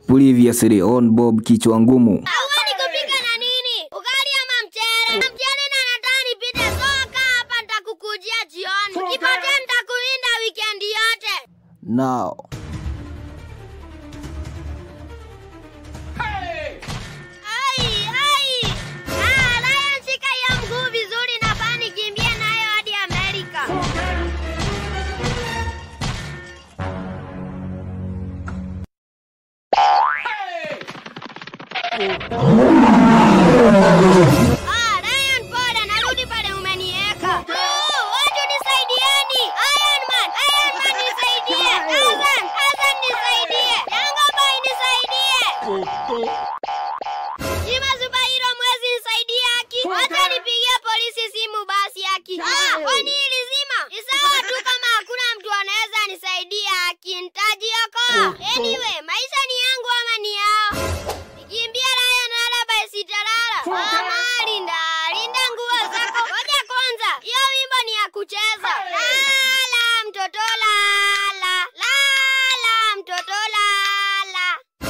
Previously on Bob Kichwa Ngumu. Ugali kupika na nini? Ugali ama mchele? Na mchele na nataka nipite soka hapa nitakukujia jioni. Nipatie nitakulinda weekend yote. Now, Ai, ai. Ah, Lion shika hiyo mguu vizuri na baa nikimbie nayo hadi Amerika. Ah, Lion poda, narudi pale umenieka. Oh, watu nisaidieni. Iron Man, Iron Man nisaidie. Azan, Azan nisaidie. Yango boy nisaidie. Jima Zubairo mwezi nisaidie haki. Wacha nipigie polisi simu basi haki. Ah, kwani hili zima? Ni sawa tu kama hakuna mtu anaweza nisaidia haki. Nitajiokoa. Anyway, maisha ni yangu ama ni yao? Nikimbia Lion wala by sitalala. Mama, linda, linda nguo zako. Ngoja kwanza. Hiyo wimbo ni ya kucheza. Lala mtoto lala. Lala mtoto lala.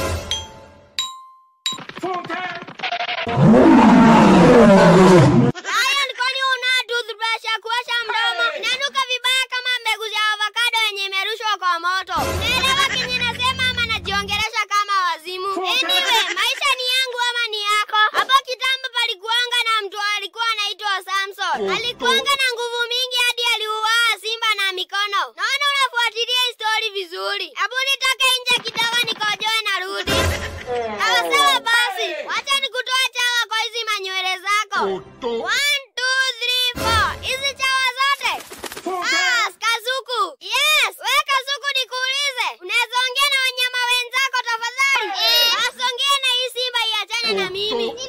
Lion, kwani una toothbrush ya kuosha mdomo? Inanuka vibaya kama mbegu za avocado yenye imerushwa kwa moto. Naelewa kenye nasema ama najiongelesha kama wazimu. Anyway, maisha ni yangu ama ni yako? Hapo kitambo palikuanga na mtu alikuwa anaitwa Samson. Alikuanga na nguvu mingi hadi aliuaa simba na mikono. Naona unafuatilia hii story vizuri. Hebu nitoke nje kidogo nikojoe na rudi. Sawa sawa basi. Wacha nikutoe chawa kwa hizi manywele zako. One, two, three, four. Hizi chawa zote. Ah, Kazuku. Yes, we Kazuku nikuulize. Unaweza ongea na wanyama wenzako tafadhali? Eh, asongee na hii simba iachane na mimi.